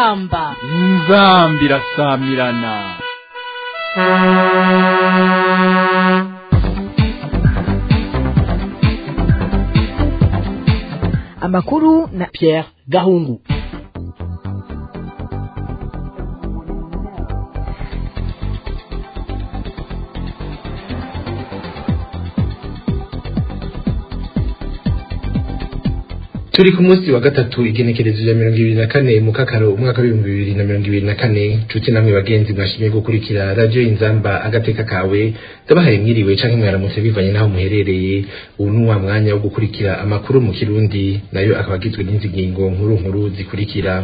inzamba inzambi irasamirana amakuru na Pierre Gahungu turi ku munsi wa gatatu igenekerezo rya mirongo ibiri na kane mu kakaro umwaka w'ibihumbi bibiri na mirongo ibiri na kane nshuti namwe bagenzi mwashimye gukurikira radiyo inzamba agateka kawe ndabahaye mwiriwe canke mwaramutse bivanye n'aho muherereye ubu ni wa mwanya wo gukurikira amakuru mu kirundi nayo akaba agizwe n'izi ngingo nkuru nkuru zikurikira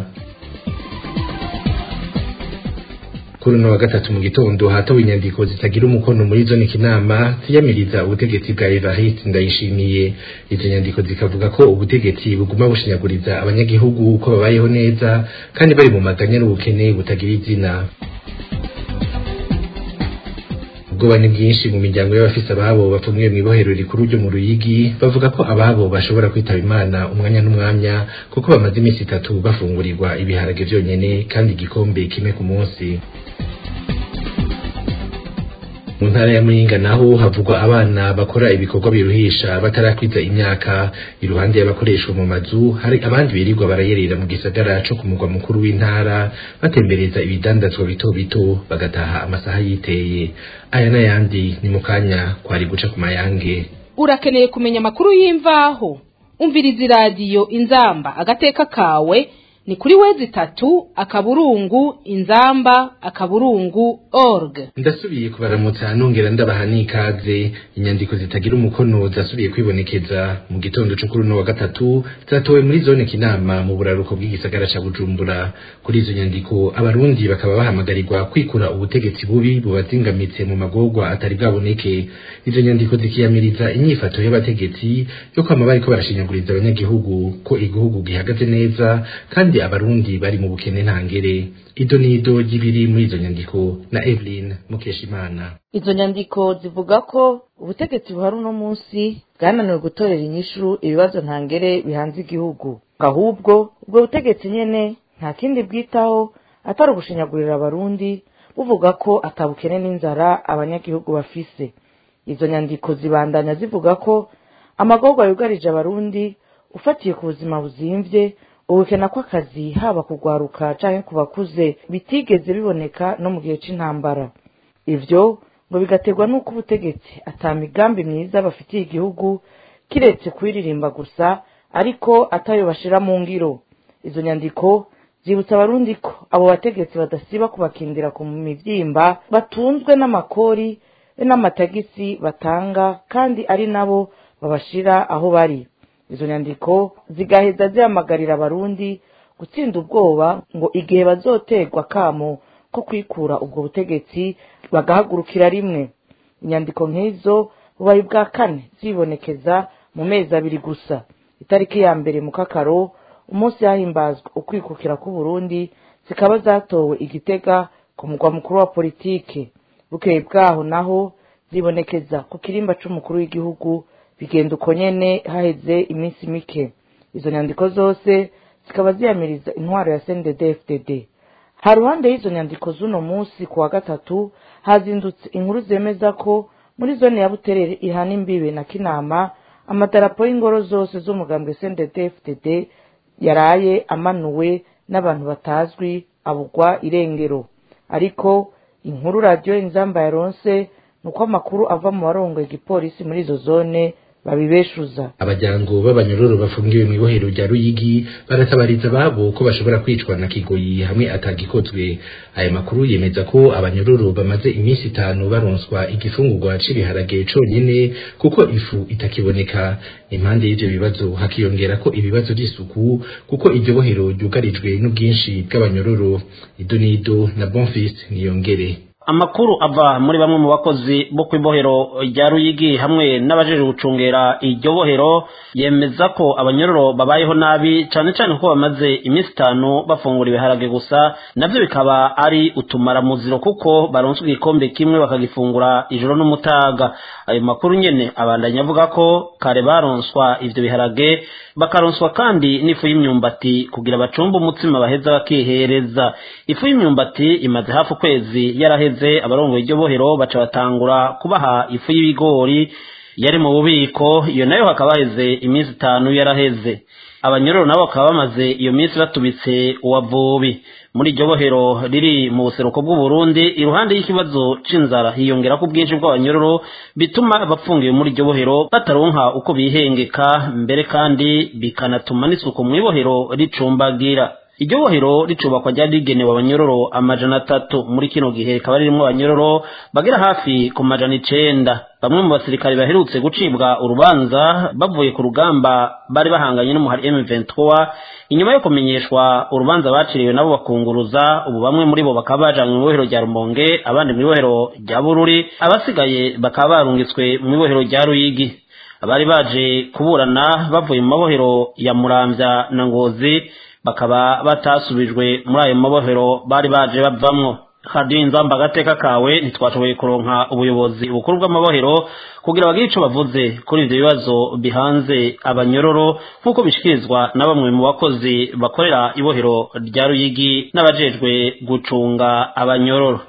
kuri uno wa gatatu mu gitondo hatowe inyandiko zitagira umukono muri zone kinama ziyamiriza ubutegetsi bwa Evariste Ndayishimiye izo nyandiko zikavuga ko ubutegetsi buguma bushinyaguriza abanyagihugu ko babayeho neza kandi bari mu maganya n'ubukene butagira izina ubwoba ni bwinshi mu miryango y'abafise ababo bapfumwiye mw'ibohero rikuru ryo mu Ruyigi bavuga ko ababo bashobora kwitaba Imana umwanya n'umwanya kuko bamaze iminsi itatu bafungurirwa ibiharage vyonyene kandi igikombe kimwe ku munsi mu ntara ya Muyinga naho havugwa abana bakora ibikorwa biruhisha batarakwiza imyaka iruhande y'abakoreshwa mu mazu hari abandi birirwa barayerera mu gisagara co ku mugwa mukuru w'intara batembereza ibidandazwa bito bito bagataha amasaha yiteye aya n'ayandi ni mu kanya kwari guca ku mayange urakeneye kumenya amakuru y'imvaho umviriza iradiyo inzamba agateka kawe ni kuri wezi itatu akaburungu inzamba akaburungu org ndasubiye kubaramutsa nongera ndabaha n'ikaze inyandiko zitagira umukono zasubiye kwibonekeza mu gitondo cyo kuri uno wa gatatu zatowe muri zone kinama mu buraruko bw'igisagara ca bujumbura kuri izo nyandiko abarundi bakaba bahamagarirwa kwikura ubutegetsi bubi bubazingamitse mu magorwa atari bwaboneke izo nyandiko zikiyamiriza inyifato y'abategetsi yo kwama bariko barashinyaguriza abanyagihugu ko igihugu gihagaze neza kandi abarundi bari mu bukene ntangere ido nido ry'ibiri muri izo nyandiko na Evelyn Mukeshimana izo nyandiko zivuga ko ubutegetsi buhari uno munsi bwananiwe gutorera inyishu ibibazo ntangere bihanze igihugu ahubwo ubwo butegetsi nyene nta kindi bwitaho atari ugushinyagurira abarundi buvuga ko atabukene n'inzara abanyagihugu bafise izo nyandiko zibandanya zivuga ko amagorwa yugarije abarundi ufatiye ku buzima buzimvye ubukena kw'akazi haba kugwaruka canke ku bakuze bitigeze biboneka no mu gihe c'intambara ivyo ngo bigaterwa n'uko ubutegetsi ata migambi myiza bafitiye igihugu kiretse kuyiririmba gusa ariko atayo bashira mu ngiro izo nyandiko zibutsa abarundi ko abo bategetsi badasiba kubakindira ku mivyimba batunzwe n'amakori be n'amatagisi batanga kandi ari nabo babashira aho bari izo nyandiko zigaheza zihamagarira abarundi gutsinda ubwoba ngo igihe bazoterwa kamo ko kwikura ubwo butegetsi bagahagurukira rimwe inyandiko nk'izo bubaye bwa kane zibonekeza mu mezi abiri gusa itariki ya mbere mu kakaro umunsi hahimbazwa ukwikukira k'uburundi zikaba zatowe igitega ku mugwa mukuru wa politike bukeye bwaho naho zibonekeza ku kirimba c'umukuru w'igihugu bigenda uko nyene haheze iminsi mike izo nyandiko zose zikaba ziyamiriza intwaro ya CNDD-FDD ha ruhande y'izo nyandiko z'uno munsi ku wa gatatu hazindutse inkuru zemeza ko muri zone ya Buterere ihana imbibe na Kinama amadarapo y'ingoro zose z'umugambwe CNDD-FDD yaraye amanuwe n'abantu batazwi abugwa irengero ariko inkuru radiyo inzamba yaronse nuko amakuru ava mu barongoye igipolisi muri izo zone babibeshuza abajyango b'abanyororo bafungiwe mu ibohero rya Ruyigi baratabariza babo ko bashobora kwicwa na kigoyi hamwe atagikozwe aya makuru yemeza ko abanyororo bamaze iminsi itanu baronswa igifungurwa c'ibiharage conyene kuko ifu itakiboneka impande y'ivyo bibazo hakiyongera ko ibibazo by'isuku kuko iryo bohero ryugarijwe n'ubwinshi bw'abanyororo ido nido na Bonfils niyongere amakuru ava muri bamwe mu bakozi bo ku ibohero rya ruyigi hamwe n'abajeje gucungera iryo bohero yemeza ko abanyororo babayeho nabi cyane cyane ko bamaze iminsi itanu bafungura ibiharage gusa nabyo bikaba ari utumaramuziro kuko baronswa igikombe kimwe bakagifungura ijoro n'umutaga ayo makuru nyene abandanya avuga ko kare baronswa ivyo biharage bakaronswa kandi n'ifu y'imyumbati kugira bacumbe umutsima baheza bakihereza ifu y'imyumbati imaze hafi ukwezi yaraheze abarongoye iryo bohero baca batangura kubaha ifu y'ibigori yari mu bubiko iyo nayo hakaba haheze iminsi itanu yaraheze abanyororo nabo bakaba bamaze iyo minsi batubitse uwavubi muri iryo bohero riri mu buseruko bw'uburundi iruhande y'ikibazo c'inzara hiyongera ko ubwinshi bw'abanyororo bituma abapfungiwe muri iryo bohero bataronka uko bihengeka mbere kandi bikanatuma n'isuku mu ibohero ricumbagira iryo bohero ricubakwa ryari rigenewe abanyororo amajana atatu muri kino gihe rikaba ririmwo abanyororo bagera hafi ku majana icenda bamwe mu basirikare baherutse gucibwa urubanza bavuye ku rugamba bari bahanganye n'umuhari M23 inyuma yo kumenyeshwa urubanza baciriwe nabo bakunguruza ubu bamwe muri bo bakaba bajanywe mu ibohero rya Rumonge abandi mu ibohero rya Bururi abasigaye bakaba barungitswe mu ibohero rya Ruyigi abari baje kuburana bavuye mu mabohero ya Muramvya na Ngozi bakaba batasubijwe muri ayo mabohero bari baje bavamwo radiyo inzamba agateka kawe ntitwashoboye kuronka ubuyobozi bukuru bw'amabohero kugira bagire ico bavuze kuri ivyo bibazo bihanze abanyororo nk'uko bishikirizwa na bamwe mu bakozi bakorera ibohero rya ruyigi n'abajejwe gucunga abanyororo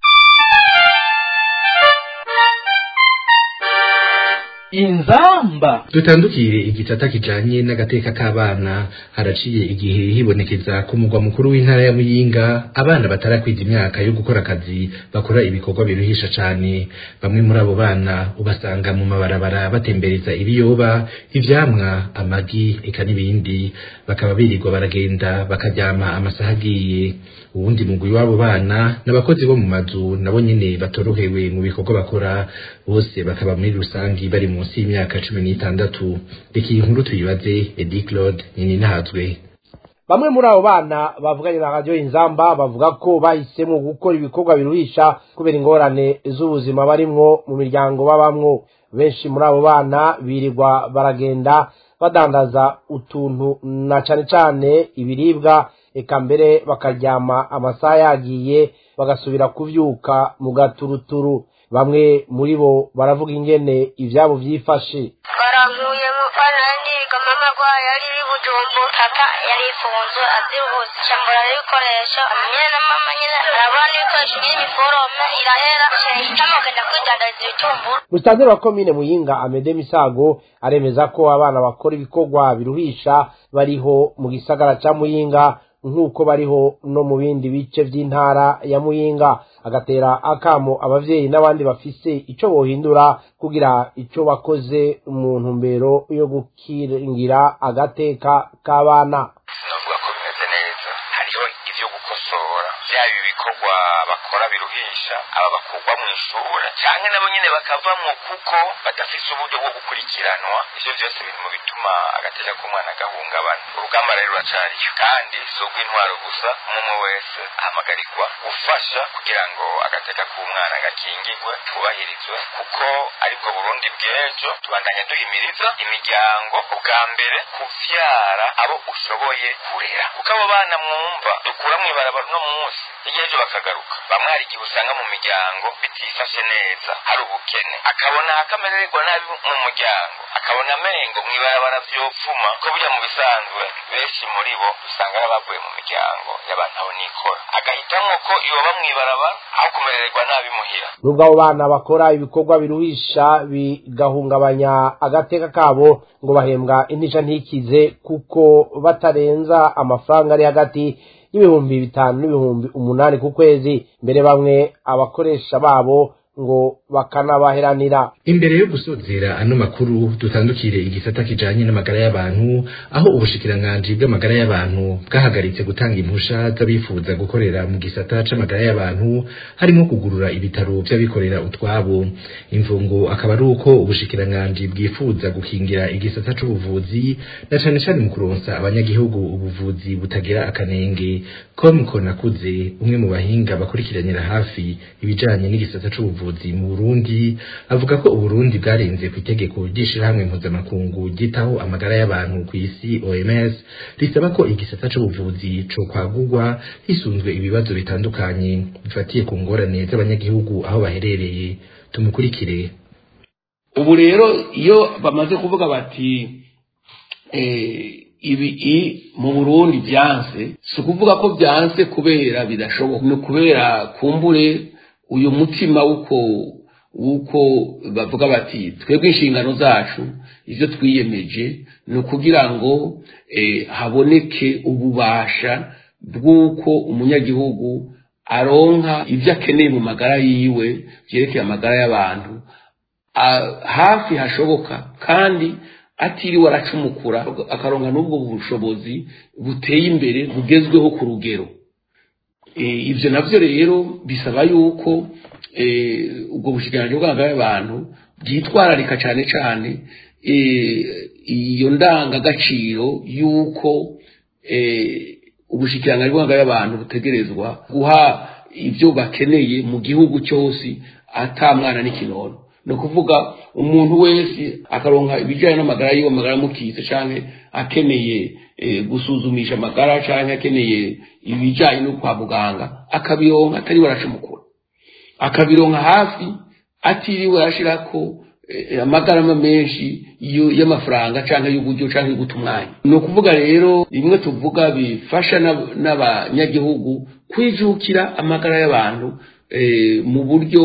inzamba dutandukire igisata kijanye n'agateka k'abana haraciye igihe hibonekeza ku mugwa mukuru w'intara ya muyinga abana batarakwiza imyaka yo gukora akazi bakora ibikorwa biruhisha cane bamwe muri abo bana ubasanga mu mabarabara batembereza ibiyoba ivyamwa amagi eka n'ibindi bakaba birirwa baragenda bakaryama amasaha agiye uwundi mugwi w'abo bana n'abakozi bo mu mazu nabo nyene batorohewe mu bikorwa bakora bose bakaba muri rusangi bari munsi y'imyaka cumi n'itandatu reka iyi nkuru tuyibaze edi claude nyini ntazwe bamwe muri abo bana bavuganye na radiyo inzamba bavuga ko bahisemo gukora ibikorwa biruhisha kubera ingorane z'ubuzima barimwo mu miryango babamwo benshi muri abo bana birirwa baragenda badandaza utuntu na cane cane ibiribwa eka mbere bakaryama amasaha yagiye bagasubira kuvyuka mu gaturuturu bamwe muri bo baravuga ingene ivyabo vyifashe barankuye mufana ndiga mama gwayo yari iri bujumbu papa yari ifunzwe aziruhutse cambura ibikoresho nyene na mama nyene arabona n'ibikoresho by'imiforome irahera hitamo genda kwidandariza ibitumbura musitanteri wa komine muyinga amede misago aremeza ko abana bakora ibikorwa biruhisha bariho mu gisagara ca muyinga nk'uko bariho no mu bindi bice vy'intara ya muyinga agatera akamo abavyeyi n'abandi bafise ico bohindura kugira ico bakoze mu ntumbero yo gukingira agateka k'abana navuga ko bimeze neza hariho ivyo gukosora vyaba ibikorwa bakora biruhisha aba bakurwa mu ishure canke nabo nyene bakavamwo kuko badafise uburyo bwo gukurikiranwa ivyo vyose biri mu bituma agateka k'umwana gahungabana urugamba rero ruracariyo kandi si urw'intwaro gusa umwe wese ahamagarirwa gufasha kugira ngo agateka k'umwana gakingirwe kubahirizwe kuko aribwo burundi bw'ejo tubandanya duhimiriza imiryango ubwa mbere kuvyara abo ushoboye kurera kuko abo bana mwumva dukura mw'ibarabara uno munsi hirya y'ejo bakagaruka bamwe hari igihe usanga mu miryango bitifashe neza hari ubukene akabona akamererwa nabi mu muryango akabona amengo mw'ibarabara vyopfuma ko burya mu bisanzwe benshi muri bo usanga ari abavuye mu miryango y'abantu aho nikora agahitamwo ko yoba mw'ibarabara aho kumerererwa nabi muhira nubwo abo bana bakora ibikorwa biruhisha bigahungabanya agateka kabo ngo bahembwa intisha ntikize kuko batarenza amafaranga ari hagati y'ibihumbi bitanu n'ibihumbi umunani ku kwezi mbere bamwe abakoresha babo ngo bakanabaheranira imbere yo gusozera ano makuru dutandukire igisata kijanye n'amagara y'abantu aho ubushikiranganji bw'amagara y'abantu bwahagaritse gutanga impusha z'abifuza gukorera mu gisata c'amagara y'abantu harimo kugurura ibitaro vy'abikorera utwabo imvungo akaba ari uko ubushikiranganji bwifuza gukingira igisata c'ubuvuzi na cane cane mu kuronsa abanyagihugu ubuvuzi butagira akanenge com konakuze umwe mu bahinga bakurikiranira hafi ibijanye n'igisata c'ubuvuzi mu Burundi avuga ko Uburundi bwarenze ku itegeko ry'ishirahamwe mpuzamakungu ryitaho amagara y'abantu ku isi OMS risaba ko igisata c'ubuvuzi co kwagurwa hisunzwe ibibazo bitandukanye bifatiye ku ngorane z'abanyagihugu aho baherereye tumukurikire ubu rero iyo bamaze kuvuga bati ibi mu burundi byanse si ukuvuga ko byanse kubera bidashoboka ni ukubera kumbure uyu mutima w'uko w'uko bavuga bati twebwe inshingano zacu ibyo twiyemeje ni ukugira ngo haboneke ububasha bw'uko umunyagihugu aronka ibyo akeneye mu magara yiwe byerekeye amagara y'abantu hafi hashoboka kandi atiriwe aracumukura akaronka n'ubwo bushobozi buteye imbere bugezweho ku rugero ibyo nabyo rero bisaba yuko ubwo bushikiranganji bw'amagara y'abantu bwitwararika cyane cyane iyo ndangagaciro y'uko ubushikiranganji bw'amagara y'abantu butegerezwa guha ibyo bakeneye mu gihugu cyose atamwana n'ikinono ni ukuvuga umuntu wese akaronka ibijyanye n'amagara yiwe amagara amukitse cyangwa akeneye gusuzumisha amagara cyangwa akeneye ibijyanye no kwa muganga akabironka atari baracumukura akabironka hafi atiriwe arashyira ko amagarama menshi y'amafaranga cyangwa y'uburyo cyangwa yo guta umwanya ni ukuvuga rero bimwe tuvuga bifasha n'abanyagihugu kwijukira amagara y'abantu mu buryo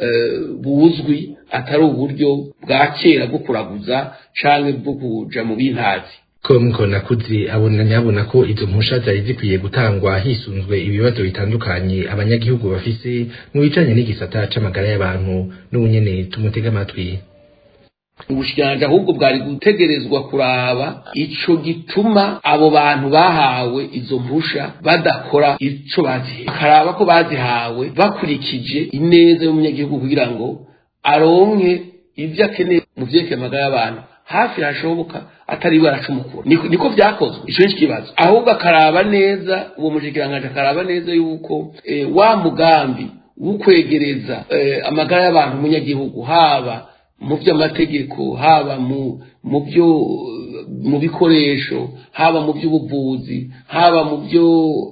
buzwi atari uburyo bwa kera bwo kuraguza cyangwa bwo kuja mu bintazi com konakuze abona nyabona ko izo mpusha zari zikwiye gutangwa hisunzwe ibibazo bitandukanye abanyagihugu bafise mu bijanye n'igisata c'amagara y'abantu n'ubunyene tumutega amatwi ubushikiranganji ahubwo bwari gutegerezwa kuraba ico gituma abo bantu bahawe izo mpusha badakora ico bazihawe akaraba ko bazihawe bakurikije ineza y'umunyagihugu kugira ngo aronke ivyo akeneye mu vyerekeye amagara y'abantu hafi hashoboka atari baracumukura niko niko vyakozwe ico ni kibazo ahubwo akaraba neza uwo mushikiranganji akaraba neza yuko e, wa mugambi wo kwegereza e, amagara y'abantu umunyagihugu haba mu by'amategeko haba mu mu byo mu bikoresho haba mu by'ubuvuzi haba mu byo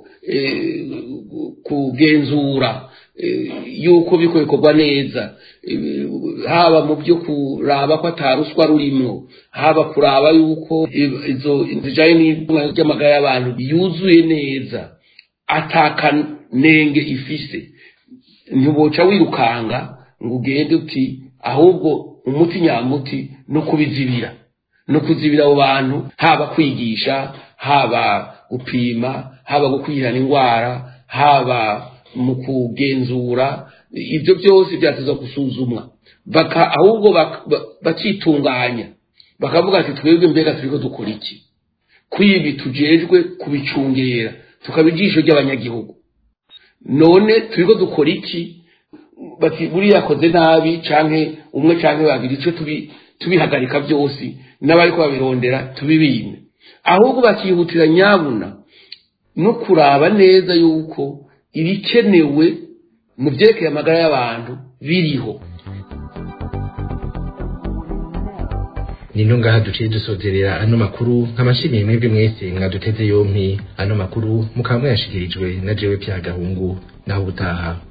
kugenzura yuko biko bikorwa neza haba mu byo kuraba ko ataruswa rurimo haba kuraba yuko izo zijanye n'amagara y'abantu yuzuye neza atakanenge ifise ntiboca wirukanga ngo ugende uti ahubwo umuti nyamuti no kubizibira no kuzibira abo bantu haba kwigisha haba gupima haba gukwirana indwara haba mu kugenzura ibyo byose byateza gusuzumwa baka ahubwo bakitunganya bakavuga ati twebwe mbega turiko dukora iki kwibi tujejwe kubicungera tukaba ijisho ry'abanyagihugu none turiko dukora iki bati buriya yakoze nabi canke umwe canke babiri ico tubi tubihagarika byose n'abariko babirondera tubibime ahubwo bakihutira nyabuna no kuraba neza yuko ibikenewe mu byerekeye amagara y'abantu biriho nino ngaha duciye dusozerera ano makuru nk'amashimiye mwebwe mwese mwaduteze yompi ano makuru mukaba mwayashikirijwe na jewe pya gahungu naho ubutaha